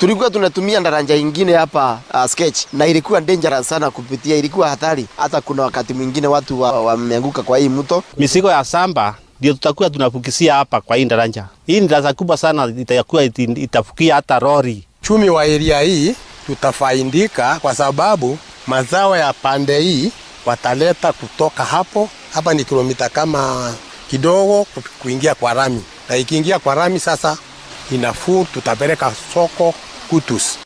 Tulikuwa tunatumia daraja ingine hapa uh, sketch na ilikuwa dangerous sana kupitia, ilikuwa hatari. Hata kuna wakati mwingine watu wameanguka wa kwa hii mto. Mizigo ya samba ndio tutakuwa tunafukisia hapa kwa hii daraja. Hii ni daraja kubwa sana, itakuwa itafukia hata lori. Chumi wa eria hii tutafaidika kwa sababu mazao ya pande hii wataleta kutoka hapo. Hapa ni kilomita kama kidogo kuingia kwa rami, na ikiingia kwa rami sasa inafuu, tutapeleka soko Kutus.